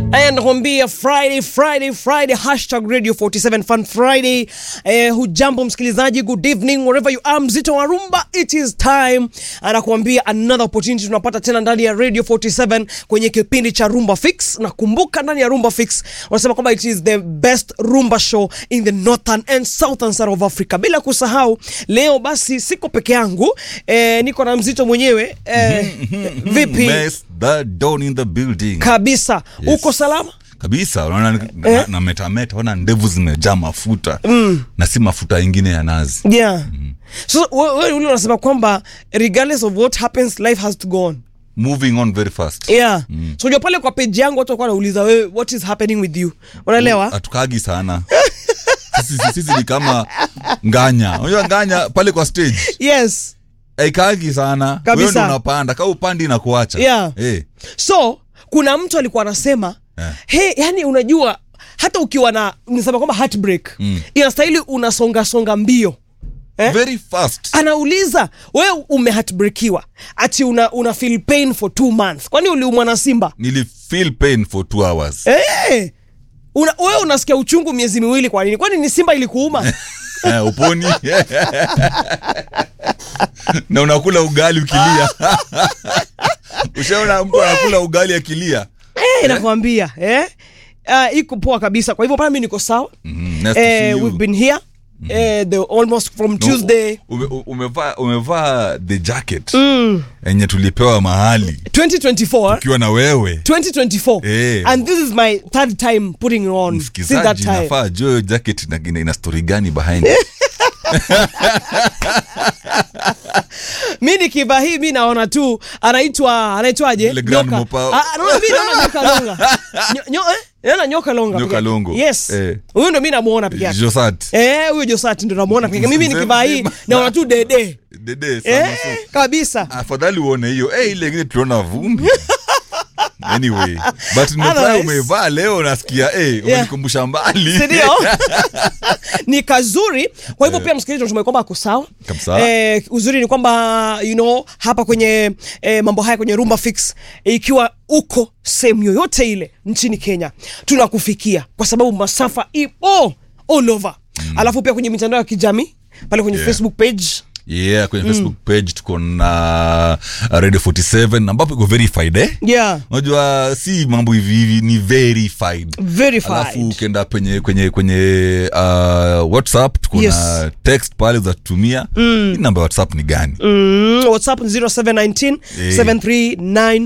Aya, nakwambia Friday Friday Friday hashtag radio 47 fun Friday. Eh, hujambo msikilizaji, good evening wherever you are. Mzito wa rumba, it is time. Anakuambia another opportunity tunapata tena ndani ya radio 47 kwenye kipindi cha Rumba Fix. Na kumbuka ndani ya Rumba Fix wanasema kwamba it is the best rumba show in the northern and southern side of Africa. Bila kusahau leo basi siko peke yangu, eh, niko na mzito mwenyewe eh, vipi Mess the down in the building. kabisa, Yes. uko salama? kabisa unaona na, Eh? na metameta ona ndevu zimejaa mafuta na si mafuta ingine ya nazi yeah so wewe ule unasema kwamba regardless of what happens life has to go on moving on very fast yeah so unajua pale kwa page yangu watu walikuwa wanauliza wewe what is happening with you unaelewa hatukagi sana sisi, sisi, sisi ni kama nganya unajua nganya pale kwa stage yes aikagi sana Kabisa. wewe ndo unapanda ka upandi na kuacha Yeah. Eh, so kuna mtu alikuwa anasema Yeah. he yani unajua hata ukiwa na nisema kwamba heartbreak mm. inastahili unasonga songa mbio Eh? very fast anauliza wewe umehatbrekiwa ati una, una feel pain for two months kwani uliumwa na simba nili feel pain for two hours hey! una, wewe unasikia uchungu miezi miwili kwa nini kwani ni simba ilikuuma eh, uponi na unakula ugali ukilia ushaona mtu anakula ugali akilia Eh, nakwambia eh? Uh, iko poa kabisa kwa hivyo pale mi niko sawa Mhm, nice to see eh, you. we've been here eh, the almost from No, tuesday ume- u- umevaa umevaa the jacket enye tulipewa mahali 2024 ukiwa na wewe 2024 Eh. and this is my third time putting it on since that msikizaji time nafaa jo jacket ina, ina, ina story gani behind mi nikivaa hii mi naona tu anaitwa anaitwaje Ile Grand Nyoka. Mopao. Ah, naona mi naona nyoka longa Nyo- nyo- eh? naona nyoka longa Nyoka peke yake. longo. yes Eh. huyu ndo mi namuona peke yake josat Eh, huyo Josati ndo namuona peke yake. mimi Mzee nikivaa hii mzima. naona tu dede dede sana eh, so. kabisa afadhali uone hiyo eh, ile ingine tuliona vumbi anyway but nimefurahi Otherwise- umevaa leo nasikia eh, umenikumbusha mbali sindio ni kazuri kwa hivyo pia msikilizaji natumai kwamba ako sawa Kabisa. eh, uzuri ni kwamba you know hapa kwenye eh, mambo haya kwenye rumba fix eh, ikiwa uko sehemu yoyote ile nchini kenya tunakufikia kwa sababu masafa ipo all over mm. alafu pia kwenye mitandao ya kijamii pale kwenye Yeah. facebook page yeah kwenye facebook page tuko na uh, radio 47 ambapo iko verified eh? yeah unajua si mambo hivi hivi ni verified verified alafu ukienda kwenye kwenye kwenye uh, whatsapp tuko Yes. na text pale uzatumia mm. hii namba ya whatsapp ni gani Mm, whatsapp ni 0719 Eh.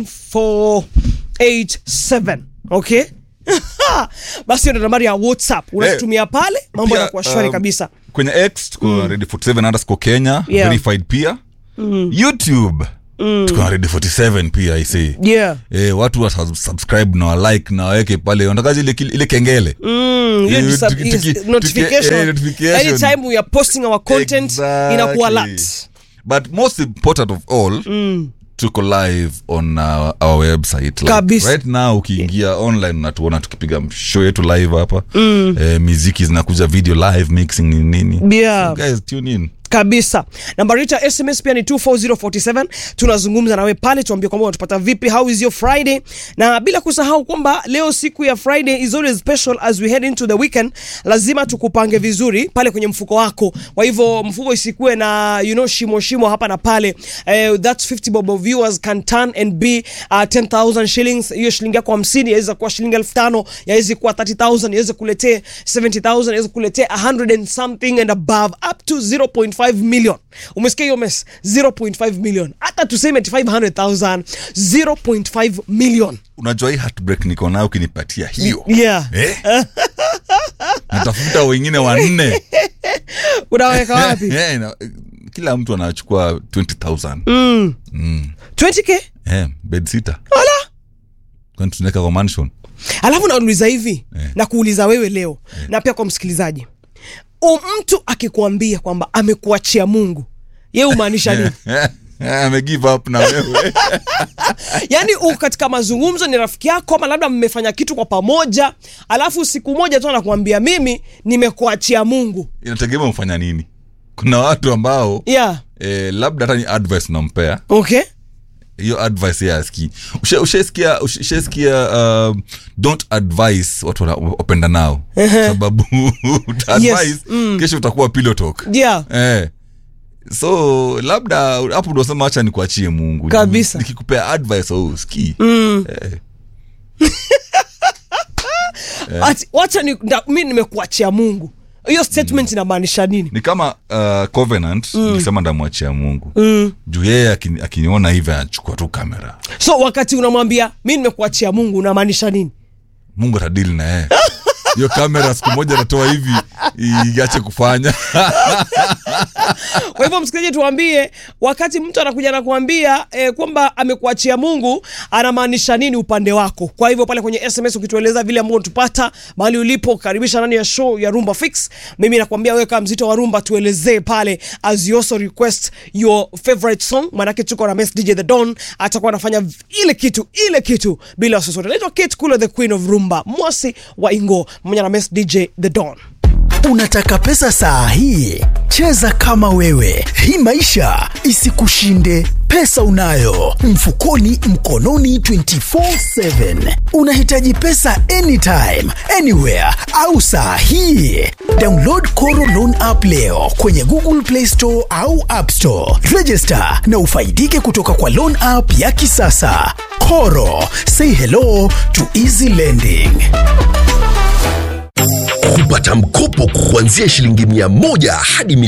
739487 okay basi hiyo ndo nambari ya whatsapp unatumia pale mambo Pia, yanakuwa shwari um, kabisa kwenye x tuko na radio 47 underscore kenya Yeah. verified pia youtube tuko na radio 47 pia isi yeah Eh, watu wa sub- subscribe na walike na waweke pale wanataka ile, ile kengele Mm, hiyo Eh, ni sub- tuki- is- tuki- notification. tuki- eh, notification. anytime we are posting our content Exactly. inakuwa alert but most important of all tuko live on uh, our website like, Kabisa. right now ukiingia online unatuona tukipiga show yetu live hapa mm. eh, miziki zinakuja video live mixing ni nini Yeah. so guys tune in kabisa nambari yetu ya sms pia ni 24047 tunazungumza nawe pale tuambie kwamba unatupata vipi how is your friday na bila kusahau kwamba leo siku ya friday is always special as we head into the weekend lazima tukupange vizuri pale kwenye mfuko wako kwa hivyo mfuko isikuwe na you know shimo shimo hapa na pale uh, that's 50 bob of viewers can turn and be uh, 10000 shillings hiyo shilingi yako 50 yaweza kuwa shilingi 5000 yaweza kuwa 30000 yaweza kuletea 70000 yaweza kuletea 100 and something and above up to 0.5 million umesikia hiyo mes 0.5 million hata tuseme ati 500000 0.5 million unajua hii heartbreak niko nayo ukinipatia hiyo yeah eh? natafuta wengine wanne unaweka wapi Eh, na- kila mtu anachukua 20000 20k eh, bed sita ala kwani tunaweka kwa mansion alafu nauliza hivi Eh. na kuuliza wewe leo na pia kwa msikilizaji o mtu akikuambia kwamba amekuachia mungu ye umaanisha nini ame give up na wewe yaani uko katika mazungumzo ni rafiki yako ama labda mmefanya kitu kwa pamoja alafu siku moja tu anakuambia mimi nimekuachia mungu inategemea umfanya nini kuna watu ambao yeah eh, labda hata ni advice unampea okay hiyo advice yeye asikii Usha- ushaisikia ushaisikia uh, don't advise watu wana- wapenda nao sababu utaadvise kesho utakuwa pillow talk yeah eh. so labda hapo ndo sema hacha nikuachie mungu Kabisa. nikikupea advice au usikii eh. Ati, wacha ni, nda- mi nimekuachia mungu hiyo statement inamaanisha nini ni kama uh, covenant nikisema ndamwachia mungu mm. juu yeye akini- akiniona hivi anachukua tu kamera so wakati unamwambia mi nimekuachia mungu unamaanisha nini mungu atadili na yeye hiyo kamera siku moja natoa hivi iache kufanya kwa hivyo msikilizaji tuambie wakati mtu anakuja na kuambia eh, kwamba amekuachia mungu anamaanisha nini upande wako kwa hivyo pale kwenye sms ukitueleza vile ambao tupata mahali ulipo karibisha ndani ya show ya rumba fix mimi nakwambia wewe kama mzito wa rumba tuelezee pale as you also request your favorite song manake tuko na Mess dj the don atakuwa anafanya v- ile kitu ile kitu bila wasiwasi naitwa kate kulo the queen of rumba mwasi wa ingo pamoja na Mess dj the don Unataka pesa saa hii? Cheza kama wewe, hii maisha isikushinde. Pesa unayo mfukoni, mkononi 24/7. Unahitaji pesa anytime, anywhere au saa hii? Download Koro Loan app leo kwenye Google Play Store au App Store. Register na ufaidike kutoka kwa loan app ya kisasa. Koro, say hello to easy lending. kupata mkopo kuanzia shilingi mia moja hadi